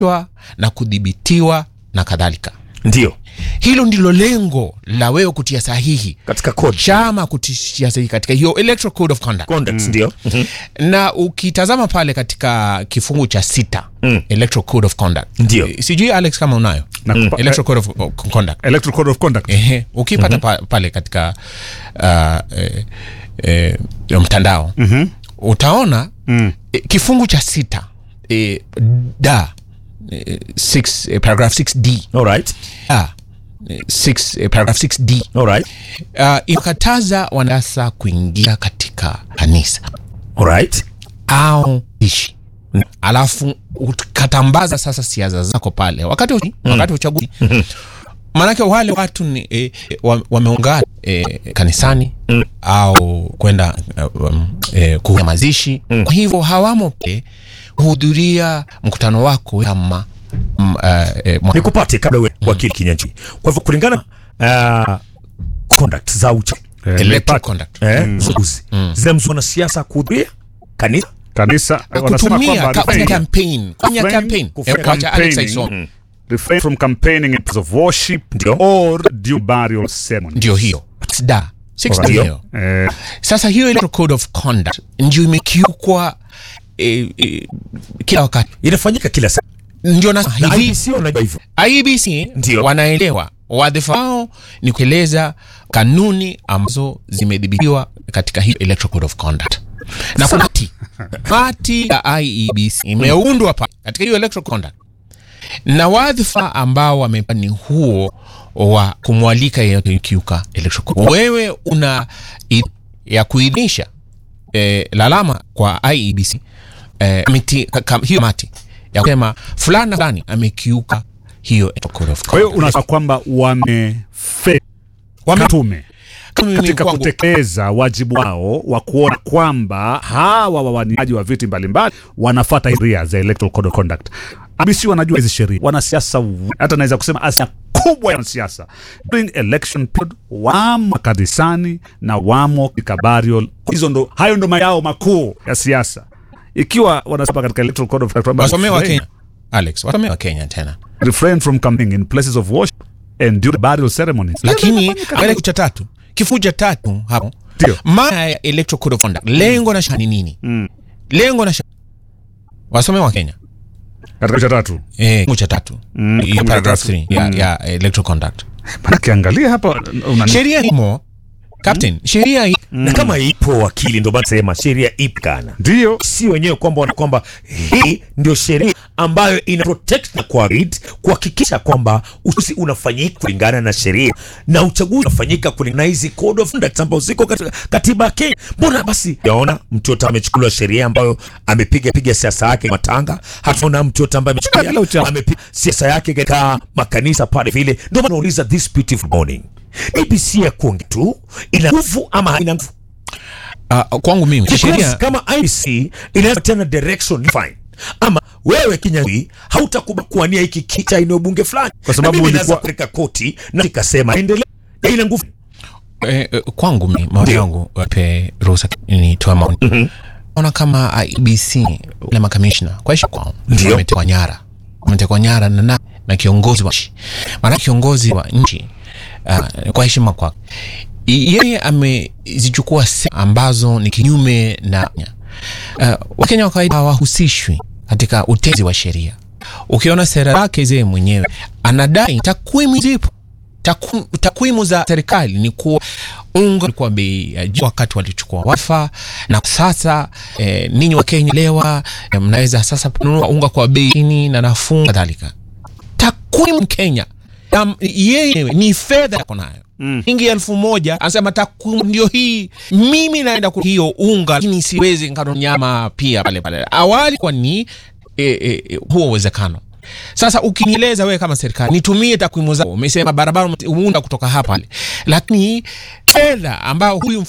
na kudhibitiwa na kadhalika. ndio Hilo ndilo lengo la wewe kutia sahihi katika code chama kutia sahihi katika hiyo Electoral Code of Conduct. conduct ndio Mhm. na ukitazama pale katika kifungu cha sita Mm. Electoral Code of Conduct, Ndio. Eh, sijui Alex kama unayo Na kupa- Electoral Code of of Conduct Electoral Code of Conduct. Ehe, ukipata pa, pale katika uh, eh, eh, ya mtandao utaona Mm. eh, kifungu cha sita eh, da eh, six, eh, paragraph 6d alright da eh, six, eh, paragraph 6d alright uh, inakataza wanasiasa kuingia katika kanisa alright au ishi alafu ukatambaza sasa siasa zako pale wakati, wa- wakati wa uchaguzi maanake wale watu ni eh, wa- wameungana eh, kanisani au kwenda uh, um, eh, kuhudhuria mazishi kwa hivyo hawamo pale kuhudhuria mkutano wako kama mm, uh, eh, mwa- nikupate kabla we wakili kinyanchi kwa hivyo kulingana uh, conduct za ucha Eh, electoral nimepata. conduct eh, uchaguzi zinamzuia wanasiasa kuhudhuria kanisa Kanisa eh, wanasema kutumia kwamba ka- kufanya refrain- campaign kufanya Refrain- campaign kufanya Eh, wacha Alex campaigning. aisome. refrain from campaigning in place of worship Ndio. or due burial ceremony. ndio hiyo da Six Alright. ndio hiyo Eh, sasa hiyo electoral code of conduct ndio imekiukwa eh, eh, kila wakati inafanyika kila saa ndio na na hivi IBC wanajua hivyo IBC Ndio. wanaelewa wadhifa wao ni kueleza kanuni ambazo zimedhibitiwa katika hiyo electoral code of conduct na kuna hati hati ya IEBC imeundwa pa katika hiyo electoral conduct na wadhifa ambao wamepa ni huo wa kumwalika yeyote kiuka electoral code. Wewe una i- ya kuidhinisha eh, lalama kwa IEBC eh, miti, ka, ka, hiyo mati ya kusema fulani na fulani amekiuka hiyo electoral code of kwa hiyo conduct. unasema kwamba wamefe Wame- tume Kama mimi katika kwangu- kutekeleza wajibu wao wa kuona kwamba hawa wawaniaji wa viti mbalimbali wanafata sheria za Electoral Code of Conduct. IEBC wanajua hizi sheria, wanasiasa w- hata naweza kusema asilimia kubwa ya wanasiasa during election period wamo kanisani na wamo katika burial. Hizo ndo hayo ndo mayao makuu ya siasa, ikiwa wanasema katika Electoral Code of Conduct wasomee wa refrain- Kenya Alex wasomee wa Kenya tena refrain from coming in places of worship and during burial ceremonies. lakini katika cha tatu kifungu cha tatu hapo Ndio. maana ya electoral code of conduct lengo na shani nini lengo na shani wasome wa Kenya katika cha tatu eh kifungu cha tatu Mm, ya kifungu cha paragraph tatu. 3 ya, Mm. ya electoral conduct manake angalia hapa una sheria imo captain sheria hii na kama ipo wakili ndio maana sema sheria ipo kana ndio si wenyewe kwamba wana kwamba hii ndio sheria ambayo ina protect na kuaid kuhakikisha kwamba uchaguzi unafanyika kulingana na sheria na uchaguzi unafanyika kulingana na hizi code of conduct ambazo ziko katika katiba ya Kenya. Mbona basi yaona mtu yote amechukuliwa sheria ambayo amepiga piga siasa yake matanga, hataona mtu yote ambaye amechukuliwa amepiga siasa yake katika makanisa pale vile. Ndio maana nauliza this beautiful morning, ABC ya kuongea tu ina nguvu ama haina nguvu? uh, kwangu mimi Because sheria kama IC inaweza tena direction fine ama wewe Kinyanjui hautakuba kuania hiki kiti cha eneo bunge fulani, Kwa sababu Na mimi naweza ulikuwa- kupeleka koti na ikasema endelea, Ya ina nguvu. eh, eh, kwangu mimi maoni yangu wape ruhusa nitoe maoni naona kama IBC wale makamishna kwa heshima kwao Ndio. wametekwa nyara wametekwa nyara na, na, na kiongozi wa nchi maana kiongozi wa nchi uh, kwa heshima kwake i- yeye amezichukua sera ambazo ni kinyume na uh, wakenya wa kawaida hawahusishwi katika utezi wa sheria ukiona sera zake zeye mwenyewe anadai takwimu zipo Takwimu- takwimu za serikali ni kuwa unga ulikuwa bei ya juu wakati walichukua wafa na sasa eh, ninyi wa Kenya lewa eh, mnaweza sasa kununua unga kwa bei chini na nafuu kadhalika. Takwimu Kenya um, yeye ni fedha yako nayo shilingi elfu moja anasema takwimu ndio hii, mimi naenda kwa hiyo unga, lakini siwezi nikano nyama pia pale pale. Awali kwa ni e, e, e, huo uwezekano sasa ukinieleza wewe kama serikali nitumie takwimu zako, umesema barabara umeunda kutoka hapa pale, lakini fedha ambayo huyu